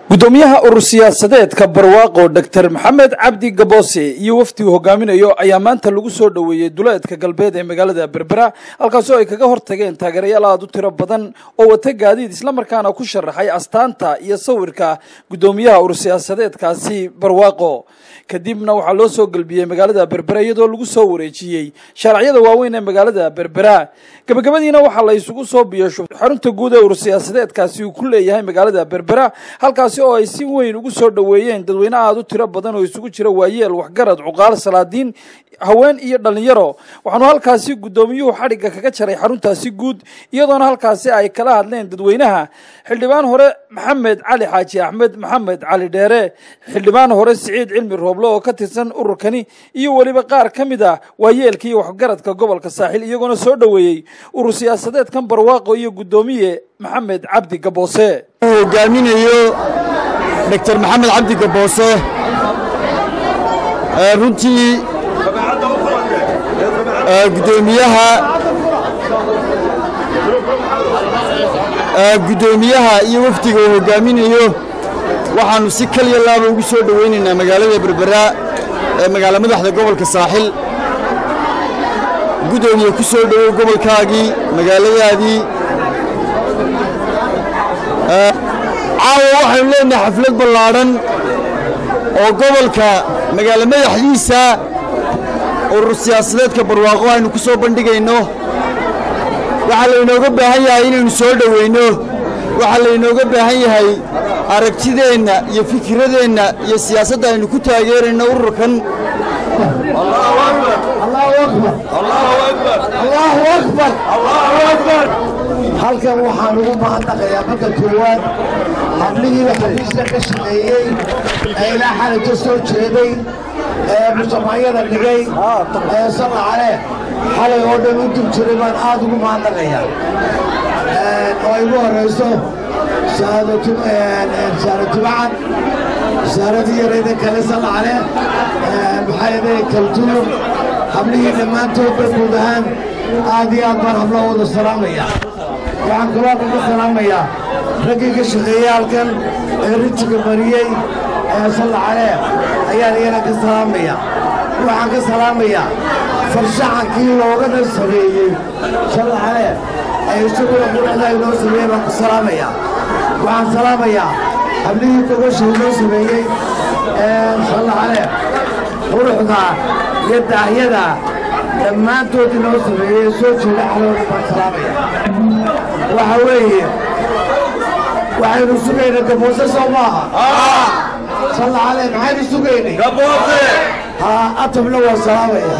gudoomiyaha urur siyaasadeedka barwaaqo dor maxamed cabdi gaboose iyo wafdigu hogaaminayo ayaa maanta lagu soo dhoweeyey duleedka galbeed ee magaalada berbera halkaasoo ay kaga hortageen taageerayaal aada u tiro badan oo wata gaadiid islamarkaana ku sharaxay astaanta iyo sawirka gudoomiyaha urur siyaasadeedkaasi barwaaqo kadibna waxaa loo soo gelbiyey magaalada berbera iyadoo lagu soo wareejiyey shaaracyada waaweyn ee magaalada berbera gabagabadiina waxaa la isugu soo biyasho xarunta guud ee urur siyaasadeedkaasi uu ku leeyahay magaalada berbera halkaasi oo ay si weyn ugu soo dhoweeyeen dadweyne aada u tiro badan oo isugu jira waayeel waxgarad cuqaal salaadiin haween iyo dhalinyaro waxaanu halkaasi guddoomiyuhu xadhigga kaga jaray xaruntaasi guud iyadoona halkaasi ay kala hadleen dadweynaha xildhibaan hore maxamed cali xaaji axmed maxamed cali dheere xildhibaan hore siciid cilmi rooble oo ka tirsan ururkani iyo weliba qaar ka mid ah waayeelka iyo waxgaradka gobolka saaxil iyagoona soo dhoweeyey urur siyaasadeedkan barwaaqo iyo guddoomiye maxamed cabdi gaboose hogaaminayo dr maxamed cabdi gaboose runtii gudoomiyaha guddoomiyaha iyo wafdiga uu hogaaminayo waxaannu si kaliya laaba ugu soo dhowaynaynaa magaalada berbera ee magaalo madaxda gobolka saaxil guddoomiye ku soo dhowow gobolkaagii magaaladaadii caawa waxaynu leenahay xaflad ballaadhan oo gobolka magaalo madaxdiisa urur siyaasadeedka barwaaqo aynu ku soo bandhigayno waxaa laynooga baahan yahay inaynu soo dhowayno waxaa laynooga baahan yahay aragtideenna iyo fikiradeenna iyo siyaasadda aynu ku taageerayno ururkan halkan waxaan ugu mahadnaqayaa marka koowaad hablihiiba xafiiska ka shaqeeyey ee ilaa xalija soo jeeday ee mujtamacyada dhigay ee sallacale xalay oo dhan u dib jiray baan aad ugu mahadnaqayaa oo igu horayso saaratubacan saaradii yarayda kale sallacale maxaayade kaltuur hablihii dhammaantoodba guud ahaan aad iyo aad baan hablo wada salaamaya waxaan kaloo kaga salaamayaa raggii ka shaqeeyey halkan ee rijiga mariyey ee sallacale ayaan iyana ka salaamaya waxaan ka salaamayaa farshaxankii loogana sameeyey sallacale ee isaguna quruxda inoo sameeyey baan ku salaamayaa waxaan salaamayaa hablihii gogosha inoo sameeyey ee sallacale quruxda iyo daahyada dhammaantood inoo sameeyey soo jeeda xalooda baan salaamaya waxa weeye waxaynu sugaynay gaboose soo maaha sallacale maxaynu sugaynay haa atabna waa salaamaya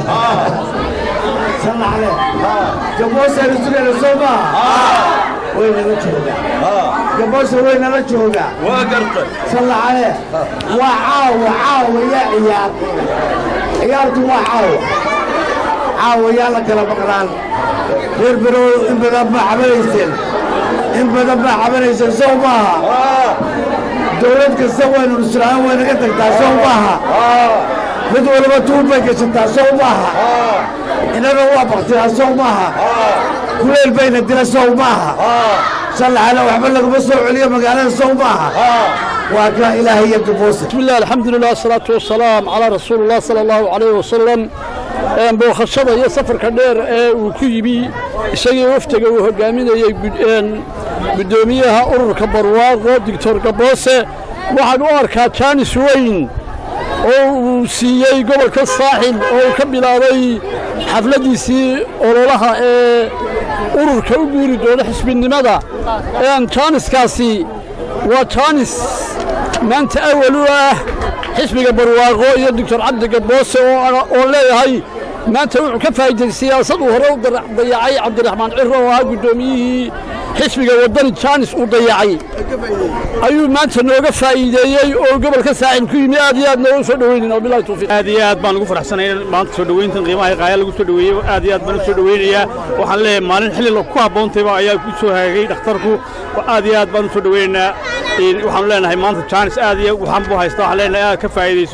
sallacale gaboose aynu sugaynay soo maaha way nala joogaa gaboose way nala joogaa sallacale waa caawa caawa yaa ciyaar ciyaartu waa caawa caawa yaa la kala maqnaan reer berow in badan baa cabanayseen in badan baa cabanayseen sow maaha dawlad kasta waynu nusraan waynaga tagtaa sow maaha mid waliba tuub bay gashataa sow maaha innaga waa baktidaa sow maaha kuleyl bayna dila sow maaha sallacana waxba laguma soo celiyo magaalada sow maaha waa kaa ilaahay iyo gaboose بسم الله الحمد لله والصلاة والسلام على رسول الله صلى الله عليه وسلم bookhashada iyo safarka dheer ee uu ku yimi isagii waftiga uu hogaaminayey guddoomiyaha ururka barwaaqo doctor gaboose waxaan u arkaa jaanis weyn oo uu siiyey gobolka saaxil oo uu ka bilaabay xafladdiisii ololaha ee ururka u guuri doono xisbinimada jaaniskaasi waa jaanis maanta awal u ah xisbiga barwaaqo iyo doctor cabdi gaboose oo leeyahay maanta wuxuu ka faa'iiday siyaasad uu hore u dayacay cabdiraxmaan ciro oo ahaa guddoomiyihii xisbiga waddani jaanis uu dayacay ayuu maanta nooga faa'iideeyey oo gobolka saaxil ku yimi aad iyo aad nooga soo dhoweynayn oo bilahi tawfiiq aad iyo aad baan ugu faraxsanay maanta soo dhoweyntan qiimaha qaaya lagu soo dhoweeyey aad iyo aad baan u soo dhoweynayaa waxaan leeyahay maalin xilli ku habboontayba ayaa ku soo hagaagay dhakhtarku aad iyo aad baan u soo dhoweynaynaa waxaanu leenahay maanta jaanis aad iyo waxaan buu haysta waxaan leenahay aad ka faa'iidayso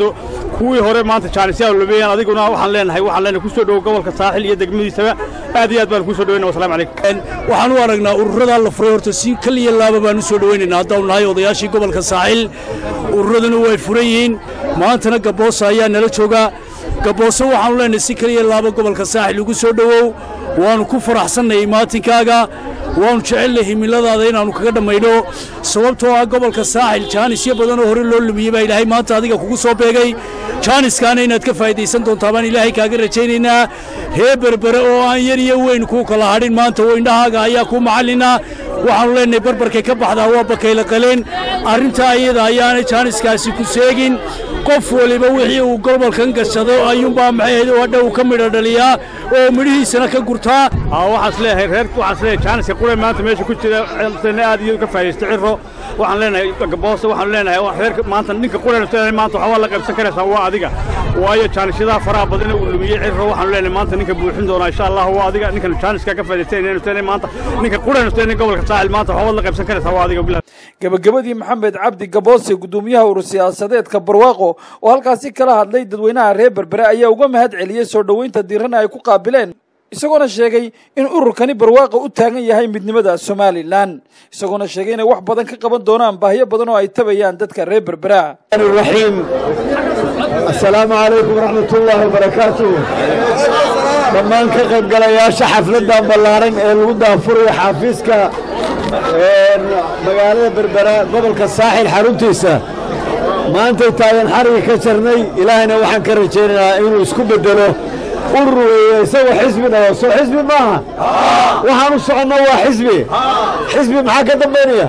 kuwii hore maanta jaanisyaal lumeeyaan adiguna waxaan leenahay waxaan leenahay ku soo dhowo gobolka saaxil iyo degmadiisaba aad iyo aad baan ku soo dhoweyna wasalaamu calaykum waxaan u aragnaa ururadaa la furay horta si kaliya laaba baan u soo dhowaynaynaa haddaanu nahay odayaashii gobolka saaxil ururaduna way furan yihiin maantana gabboosa ayaa nala joogaa gabbooso waxaanu leenahay si kaliya laaba gobolka saaxil ugu soo dhowow waannu ku faraxsannayay maatinkaaga waannu jecelnay himiladaada inaannu kaga dhammayno sababtoo ah gobolka saaxil jaanisyo badanoo hore loo lumiyey baa ilaahay maanta adiga kugu soo beegay jaaniskaana inaad ka faa'idaysan doontaa baan ilaahay kaaga rajaynaynaa ree berbere oo aan yar iyo weyn kuu kala hadhin maanta oo indhahaaga ayaa kuu macallinaa waxaannu leenahay barbarkay ka baxdaa waa bakayla qaleen arrintaa iyada ayaanay jaaniskaasi ku seegin qof waliba wixii uu gobolkan gashado ayuunbaa maxay hadha uu ka midho dhaliyaa oo midhihiisana ka gurtaa waxaas leeyahay reer waxaas leeyahay jaaniska qure maanta meesha ku jira aad iyo ka faa'idaysta cirro waxaan leenahay gaboose waxaan leenahay reerka maanta ninka qurena maanta waxaa la qaybsan karaysaa waa adiga waayo jaanisyadaha faraha badan uu lumiyey cirro waxaanu leenahay maanta ninka buuxin doonaa insha allah waa adiga ninkan jaaniska ka faa'idaystanaynu maanta ninka qurena gobolka saaxil maanta waxaa la qaybsan karaysaa waa adiga bilahi gabagabadii maxamed cabdi gaboose guddoomiyaha urur siyaasadeedka barwaaqo oo halkaasi kala hadlay dadweynaha reer berbere ayaa uga mahad celiyey soo dhoweynta diirana ay ku qaabileen isagoona sheegay in ururkani barwaaqa u taagan yahay midnimada somalilan isagoona sheegay inay wax badan ka qaban doonaan baahiyo badan oo ay tabayaan dadka reer berbera raxiim assalaamu calaykum waraxmatullaahi wabarakaatu dhammaan ka qaybgalayaasha xafladdan ballaaran ee lagu daafurayo xaafiiska magaalada berbera gobolka saaxil xaruntiisa maantay taagan xariga ka jarnay ilaahayna waxaan ka rajaynaynaa inuu isku beddelo urur weeye isagoo xisbi dhalo soo xisbi maaha waxaan u soconno waa xisbi xisbi maxaa ka dambaynaya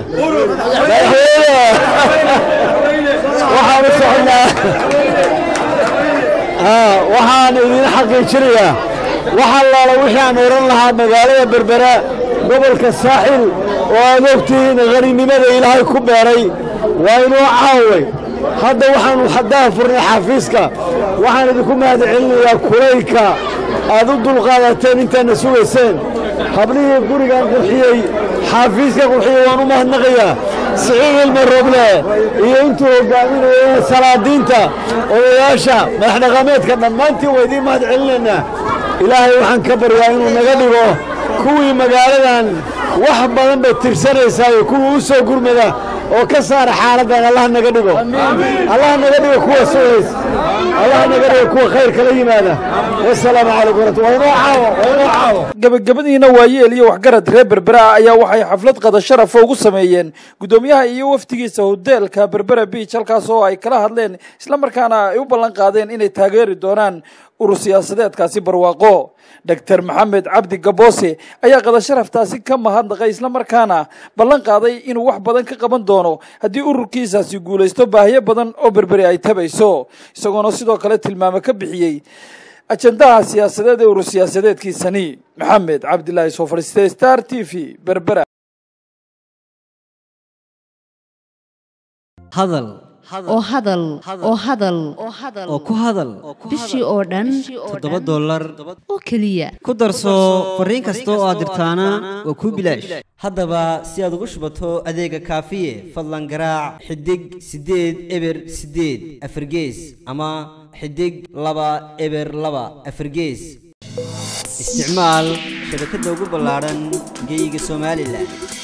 waxaan u soconnaa waxaan idin xaqiijinayaa waxa laala wixii aan oran lahaa magaalada berbera gobolka saaxil oo aad ogtihiin haninimada ilaahay ku beeray waa inuu caaway hadda waxaanu xaddaha furnay xafiiska waxaan idinku mahad celinayaa kulaylka aad u dulqaadateen intaadna sugayseen hablihii gurigan qurxiyey xaafiiska qurxiyey waan u mahadnaqayaa siciid ilma roble iyo intuu hogaaminayay salaadiinta odayaasha madaxdhaqameedka dhammaantiin waa idiin mahad celinaynaa ilaahay waxaan ka baryaa inuu naga dhigo kuwii magaaladan wax badan bay tirsanaysaa kuwii u soo gurmada oo ka saara xaaladdan allah naga dhigo allah naga dhigo kuwa sugays allah naga dhigo kuwa khayr kala yimaada wasalaamu calaykum waratu waa inoo caawo waa inoo caawo gabagabadiina waayeel iyo waxgarad reer berbera ah ayaa waxay xaflad qada sharafa ugu sameeyeen guddoomiyaha iyo wafdigiisa hoteelka berbera beach halkaas oo ay kala hadleen islamarkaana ay u ballan qaadeen inay taageeri doonaan urur siyaasadeedkaasi barwaaqo doctor maxamed cabdi gaboose ayaa qada sharaftaasi ka mahadnaqay islamarkaana ballan qaaday inuu wax badan ka qaban doono haddii ururkiisaasi guulaysto baahiyo badan oo berberi ay tabayso isagoona sidoo kale tilmaame ka bixiyey ajendaha siyaasadeed ee urur siyaasadeedkiisani maxamed cabdilaahi soo fadhiistay star t v berbera hadal oo hadal oo hadal oo ku hadal bishii oo dhan toddoba dollar oo keliya ku darso fariin kasta oo aad dirtaana waa kuu bilaash haddaba si aad ugu shubato adeega kaafiye fadlan garaac xidig siddeed eber siddeed afargees ama xidig laba eber laba afargees isticmaal shabakadda ugu ballaadhan geyga somalilan